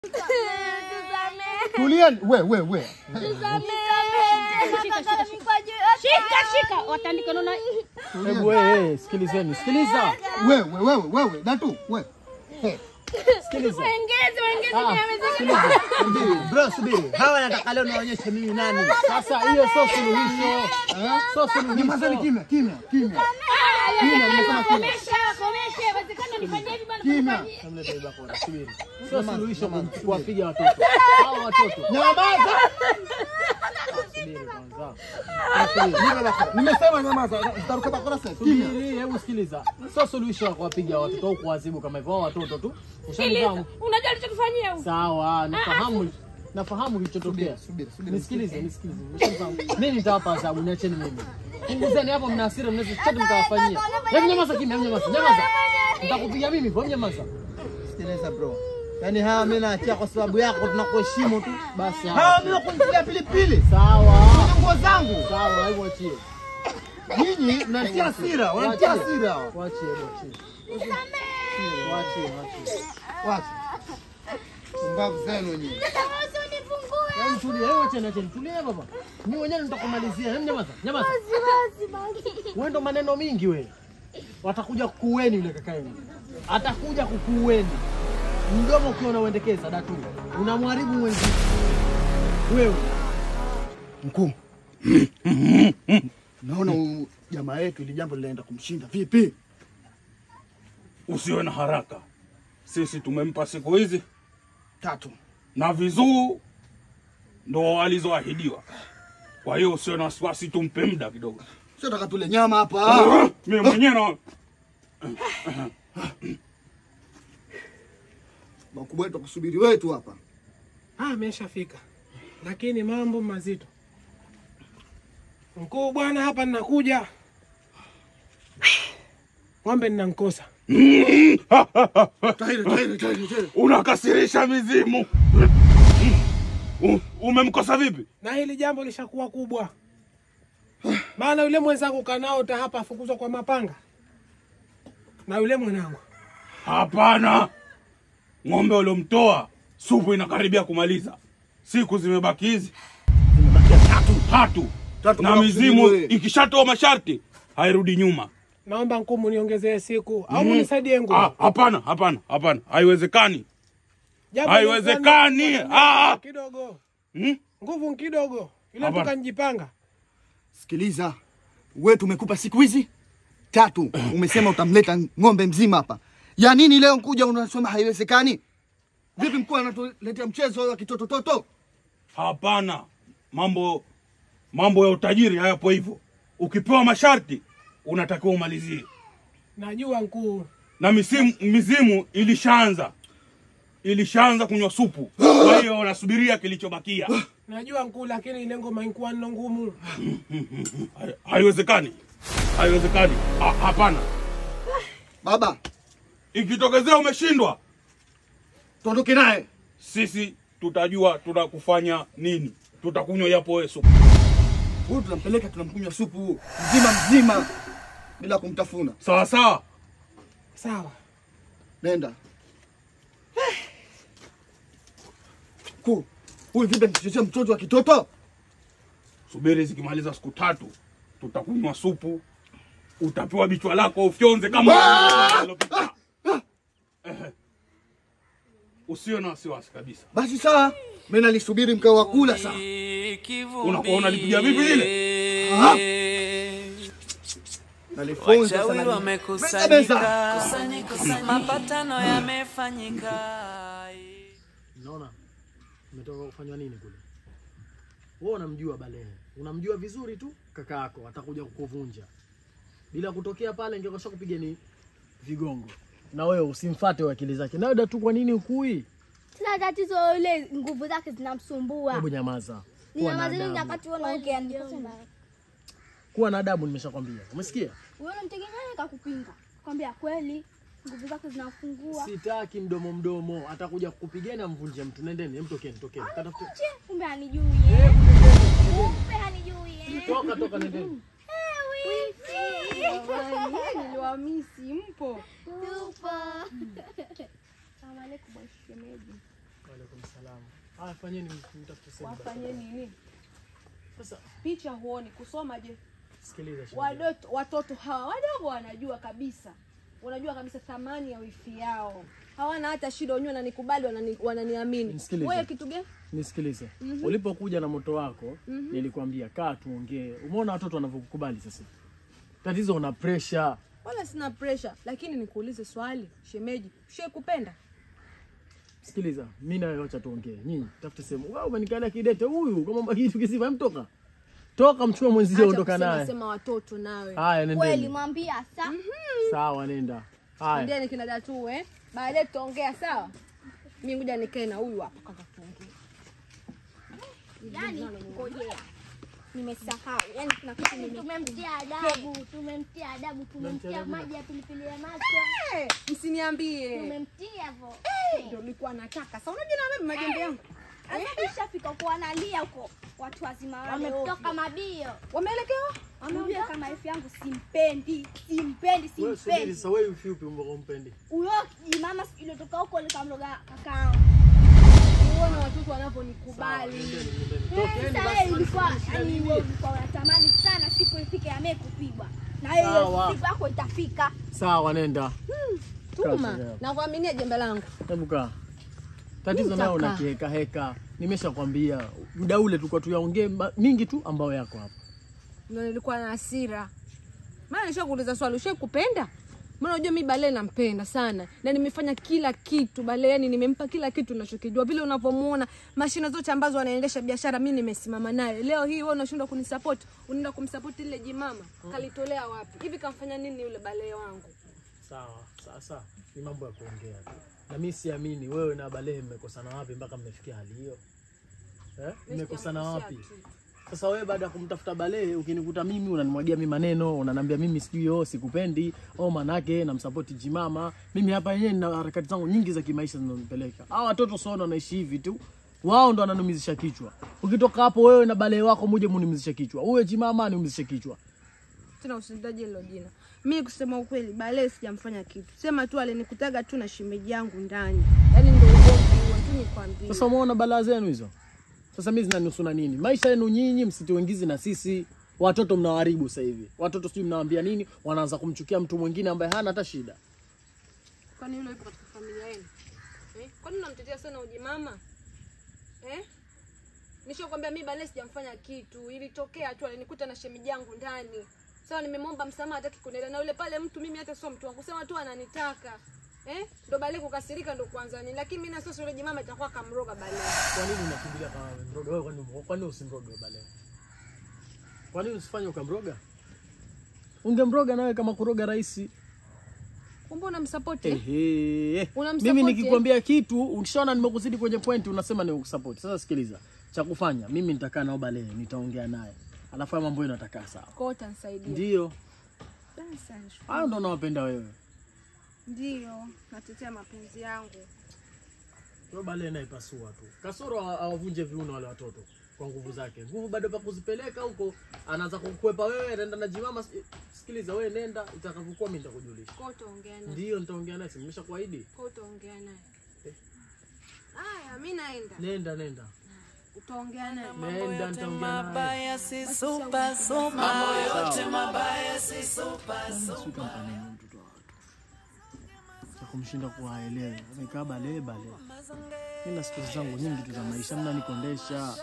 Tulieni, we we we. Shika shika, watandike naona Hebu wewe, sikilizeni, sikiliza, Wewe wewe wewe, Datu, we. Hey. sikiliza. waongeze waongeze Ah, nyama sikiliza. Subiri, bro, subiri. Hawa nataka leo niwaonyeshe mimi nani. Sasa hiyo sio suluhisho, Eh? sio Nyamazeni suluhisho. kimya, kimya, kimya. Kimya, nimesema kimya. Komesha, komesha, inawezekana nifanye hivi bwana. Kimya. Namleta hiyo bakora, subiri. Sio suluhisho kuwapiga watoto. Hao watoto. Nyamaza. Subiri kwanza. Nipe bakora. Nimesema nyamaza. Utaruka bakora sasa. Kimya. Subiri, hebu sikiliza. Sio suluhisho la kuwapiga watoto au kuwaadhibu kama hivyo. Hao watoto tu. Ushanifahamu? Unajua alichokifanyia huyu? Sawa, nafahamu nafahamu kilichotokea. Subiri, subiri. Nisikilize, nisikilize. Umeshanifahamu? Mimi nitawapa adhabu, niacheni mimi. Punguzeni hapo, mna hasira, mnaweza chochote mkawafanyia. Hebu nyamaza kimya, hebu nyamaza, nyamaza. Nitakupiga mimi, hebu nyamaza. Sikiliza bro. Yaani hawa mimi naachia kwa sababu yako tunakuheshimu tu. Basi Hawa hapo. mimi wakunipigia pilipili. Sawa. Nguo zangu. Sawa, hebu achie. Nyinyi mnatia hasira, wanatia hasira hawa. Waachie, hebu achie. Waachie, waachie. Wacha. Mbavu zenu nyinyi. Hebu tulia, hebu acheni, acheni. Tulia baba. Mimi mwenyewe nitakumalizia. Hebu nyamaza, nyamaza. Wewe ndo maneno mingi wewe. Watakuja kukueni yule kaka yenu. Atakuja kukueni. Mdomo ukiona uendekeza datu. Unamharibu mwenzio. Wewe. Mkuu. Naona huyu jamaa yetu ili jambo linaenda kumshinda. Vipi? Usiwe na haraka, sisi tumempa siku hizi Tatu. na vizuu ndo alizoahidiwa. Kwa hiyo usiwe na wasiwasi, tumpe muda kidogo. Sio taka tule nyama hapa. Mimi mwenyewe na Wakubwa wetu wakusubiri wetu hapa. Ah, ameshafika, lakini mambo mazito. Mkuu bwana, hapa ninakuja, ng'ombe ninamkosa. Tahiri, tahiri, tahiri, tahiri. unakasirisha mizimu. U- Umemkosa vipi? na hili jambo lishakuwa kubwa, maana yule mwenzangu kanaota hapa afukuzwa kwa mapanga na yule mwanangu. Hapana, ng'ombe uliomtoa supu inakaribia kumaliza, siku zimebaki hizi Zimebakia tatu. tatu, Tatu na mpaka mizimu kusubiri wewe. ikishatoa masharti hairudi nyuma. Naomba mkuu muniongezee siku au munisaidie nguvu. Ah, Hapana, hapana, hapana, haiwezekani. Jambo haiwezekani. lilikuwa Ah! kidogo Hmm? nguvu kidogo, ile Hapana. tukanjipanga. Sikiliza. Wewe tumekupa siku hizi tatu. Umesema utamleta ng'ombe mzima hapa. Ya nini leo nkuja unasema haiwezekani? Vipi mkuu anatuletea mchezo wa kitotototo? Hapana, mambo mambo ya utajiri hayapo hivyo. Ukipewa masharti unatakiwa umalizie, Najua mkuu, na misimu, mizimu ilishaanza ilishaanza kunywa supu, kwa hiyo wanasubiria kilichobakia. najua mkuu, lakini ile ngoma ilikuwa nno ngumu. Hai- Haiwezekani, haiwezekani. Ha- Hapana, Baba, ikitokezea umeshindwa, tuondoke naye. sisi tutajua tunakufanya nini. Tutakunywa yapo wewe supu. Huyu tunampeleka tunamkunywa supu mzima mzima bila kumtafuna. Sawa sawa. Sawa, Nenda. Kuu, huyu vipi mchochea mtoto wa kitoto? Subiri zikimaliza siku tatu, tutakunywa supu, utapewa bichwa lako ufyonze kama iliyopita. Ehe. Usiwe na wasiwasi kabisa. Basi sawa, mimi nalisubiri mkao wa kula saa. Unakuwa unalipiga vipi lile? Nalifunza Wachawi sana. wamekusanyika, mapatano yamefanyika. Unaona? Umetoka kufanywa nini kule? Wewe unamjua Balehe. Unamjua vizuri tu kaka yako atakuja kukuvunja. Bila kutokea pale ingekosha kupiga ni vigongo. Na wewe usimfate wa akili zake. Na tu kwa nini ukui? Sina tatizo ile nguvu zake zinamsumbua. Hebu nyamaza. Kuwa na Ninamazini adabu. nyakati wewe unaongea nikasema. Kuwa na adabu nimeshakwambia. Umesikia? Wewe unamtegemea kakupinga. Kwambia kweli nguvu zake zinafungua. Sitaki mdomo mdomo. Atakuja kukupigana mvunje mtu. Nendeni, hem tokeni, tokeni. Katafute. Che, kumbe hanijui. Eh, eh. nendeni, Kumbe hanijui. eh. nendeni. Toka toka nendeni. Eh, wifi. Niliwamisi, mpo? Tupo. Salamu alaikum bwana shemeji. Waalaikum salam. Haya, fanyeni mtafute sehemu. Wafanye nini? Sasa Picha huoni, kusoma je? sikiliza shemeji. Wadoto, watoto hawa wadogo wanajua kabisa, wanajua kabisa thamani ya wifi yao, hawana hata shida, wenyewe wananikubali, wanani, wananiamini. Nisikilize. Wewe kitu gani? Nisikilize. Ulipokuja na moto wako, nilikwambia kaa tuongee. Umeona watoto wanavyokukubali sasa. Tatizo una pressure. Wala sina pressure, lakini nikuulize swali, shemeji, shie kupenda Sikiliza, mimi na wewe acha tuongee. Nyinyi tafute sehemu. Wewe umenikalia kidete huyu kama kitu kisifa mtoka. Toka mchukue mwenzio Acha ondoka kusema naye. sema watoto nawe. Haya, Kweli nendeni. mwambia sa. Sawa, nenda. Haya. Ndiye kina datu eh. Baadaye tutaongea sawa? Mimi ngoja nikae na huyu hapa kaka tuongee. Yaani ngojea. Nimesahau. Yaani kuna kitu nime tumemtia adabu, tumemtia adabu, tumemtia maji ya pilipili ya macho. Eh, msiniambie. Tumemtia hivyo. Ndio nilikuwa nataka. Sasa unajua na mimi majembe yangu. Sasa ishafika kwa analia huko. Watu wazima wale wametoka mabio. Wameelekewa? Ameambia kama wifi yangu simpendi, simpendi, Wewe subiri simpendi. sasa wewe ufi upi mbona umpendi? Huyo mama iliotoka huko likamloga kakao. Uone watoto wanavyonikubali. Nendeni, nendeni. Tokeni Sasa basi. wewe ilikuwa shida yani nini? wewe ulikuwa unatamani sana siku ifike ya mimi kupigwa. Na hiyo Sawa. siku yako itafika. Sawa, nenda. Tuma. Kazi yako. Na kuaminia jembe langu. Hebu kaa. Tatizo Mimi nayo nitakaa. unakiheka heka. Nimeshakwambia muda ule tulikuwa tuyaongee ma- mingi tu ambayo yako hapa. Ndio nilikuwa na hasira. Maana nishakuuliza swali, ushakupenda? Maana unajua mimi Bale nampenda sana na nimefanya kila kitu Bale, yani nimempa kila kitu ninachokijua. Vile unavyomuona mashine zote ambazo anaendesha biashara, mimi nimesimama naye. Leo hii wewe unashindwa kunisupport, unaenda kumsupport ile jimama. Kalitolea wapi? Hivi kamfanya nini yule Bale wangu? Sawa, sasa ni mambo ya kuongea tu. Na mimi siamini wewe na Balehe mmekosana wapi mpaka mmefikia hali hiyo? Eh? Mmekosana wapi? Sasa wewe baada ya kumtafuta Balehe ukinikuta mimi unanimwagia mimi maneno, unanambia mimi sijui oh sikupendi, oh manake namsupport jimama. Mimi hapa yenyewe nina harakati zangu nyingi za kimaisha zinazonipeleka. Hao watoto sio wanaishi hivi tu. Wao ndo wananumizisha kichwa. Ukitoka hapo wewe na Balehe wako muje munimizishe kichwa. Uwe jimama niumizishe kichwa. Tena usitaje hilo jina. Mimi kusema ukweli, Bale sijamfanya kitu. Sema tu alinikutaga tu na shemeji yangu ndani. Yaani ndio ugomvi huo tu nikwambie. Sasa umeona balaa zenu hizo? Sasa mimi zinanihusu na nini? Maisha yenu nyinyi msituingizi na sisi. Watoto mnawaharibu sasa hivi. Watoto sijui mnawaambia nini, wanaanza kumchukia mtu mwingine ambaye hana hata shida. Kwani yule yupo katika familia yenu? Eh? Kwani unamtetea sana uji mama? Eh? Nishakwambia mimi Bale sijamfanya kitu. Ilitokea tu alinikuta na shemeji yangu ndani. Sawa nimemwomba msamaha hataki kunielewa na yule pale mtu mimi hata sio mtu wangu. Sema tu ananitaka. Eh? Ndo Bale kukasirika ndo kwanza nini. Lakini mimi na sasa yule mama itakuwa kamroga Bale. Kwa nini unakimbilia kama mroga wewe? Kwani kwani usimroge bale? Kwa nini usifanye ukamroga? Ungemroga nawe kama kuroga rahisi. Kumbe unamsupport eh? Ehe. Unamsupport, Mimi eh? nikikwambia kitu ukishaona nimekuzidi kwenye point unasema ni kusupport. Sasa sikiliza. Cha kufanya mimi nitakaa nao bale, nitaongea naye. Alafu haya mambo yenu yatakaa sawa. Kwa hiyo utanisaidia. Ndio. Sasa Hayo ndo nawapenda wewe. ndio natetea mapenzi yangu. Yo bale naipasua tu. Kasoro awa- awavunje viuno wale watoto kwa nguvu zake. Nguvu bado pa kuzipeleka huko, anaanza kukwepa wewe, anaenda na jimama. si- Sikiliza wewe, nenda, itakavyokuwa mimi nitakujulisha. Kwa hiyo utaongea naye. Ndio nitaongea naye, si nimeshakuahidi. Kwa hiyo utaongea naye. Haya, mimi naenda. Nenda, nenda. Utaongea naye. Nenda, nitaongea naye. mabaya si super super mambo yote mabaya si super Suka mpaneni mtoto wa watu. Cha kumshinda kuwaelewa. Amekaa bale bale. Mimi na stori zangu nyingi tu za maisha, mnanikondesha.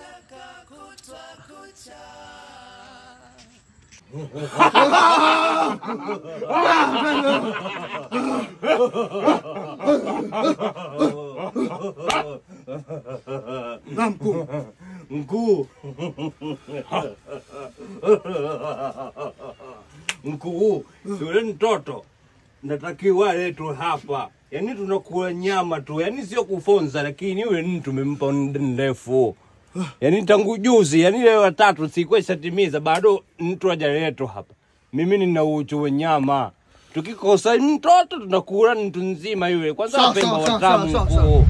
Na mkuu. Mkuu. Mkuu, yule mtoto natakiwa aletwe hapa. Yaani tunakula nyama tu, yaani sio kufonza, lakini yule ni tumempa muda mrefu. Yaani tangu juzi, yaani leo watatu sikuwa ishatimiza, bado mtu hajaletwa hapa. Mimi nina uchu wa nyama. Tukikosa mtoto tunakula mtu nzima yule. Kwanza Sawa, wapemba sawa, sawa, watamu sawa, mkuu.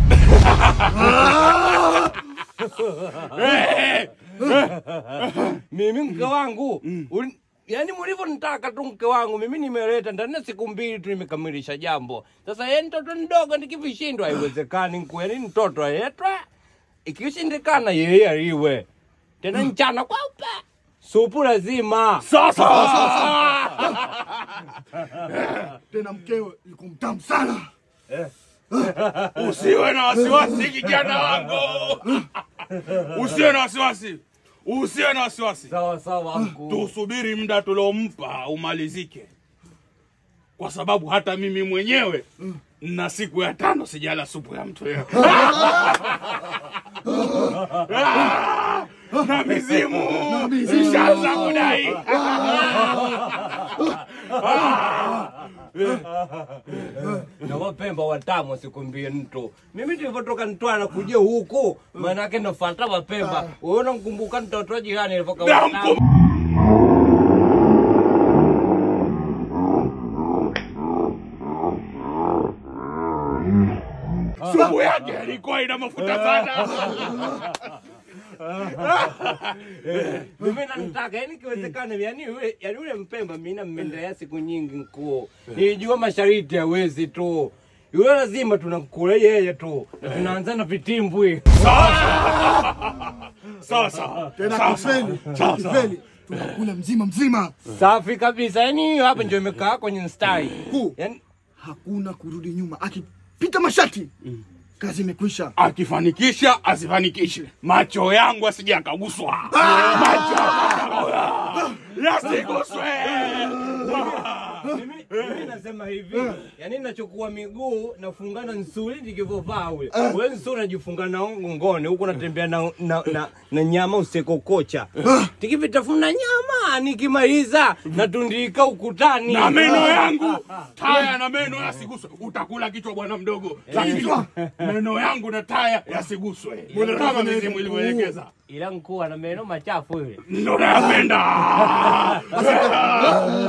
mimi mke wangu uli- yaani mlivyonitaka tu mke wangu mimi nimeleta ndani ya siku mbili tu nimekamilisha jambo. Sasa yeye mtoto mdogo nikivishindwa haiwezekani nku yaani mtoto aletwa ikishindikana yeye aliwe tena mchana kweupe supu lazima Sasa Tena mkewe yuko mtamu sana. usiwe na wasiwasi kijana wangu, usiwe na wasiwasi, usiwe na wasiwasi. sawa sawa anku. Tusubiri muda tuliompa umalizike, kwa sababu hata mimi mwenyewe na siku ya tano sijala supu ya mtu leo. Ah, na mizimu ishaanza kudai. na wapemba watamu sikwambie mtu mimi tulivyotoka Mtwara kuja huku maanake nafata wapemba wewe unamkumbuka mtoto wa jirani alivyokuwa watamu. Supu yake ilikuwa ina mafuta sana. mimi namtaka yani kiwezekana yani yule yani yule mpemba mimi nammendelea siku nyingi mkuu nilijua mashariti hawezi tu yule lazima tunamkula yeye tu na tunaanza na vitimbwi Sawa sawa. Tena Sawa, kifeli, sawa. Sawa, sawa. kifeli. Tunakula mzima mzima. safi kabisa yani hiyo hapa ndio imekaa kwenye mstari Kuu. yani Hakuna kurudi nyuma. Akipita mashati. Kazi imekwisha. akifanikisha asifanikishe, macho yangu asije akaguswa, macho yasiguswe. mimi mimi nasema hivi yani nachukua miguu nafungana nsuli nikivovaa ule we nsuli najifunga na ngongoni huku natembea na, na, na, na nyama usekokocha tikivitafuna nyama nikimaliza natundika ukutani na meno yangu taya na meno yasiguswe. Utakula kichwa bwana mdogo, lakini meno yangu na taya yasiguswe kama mizimu ilivyoelekeza. ila nkuu ana meno machafu ile Ndo nayapenda.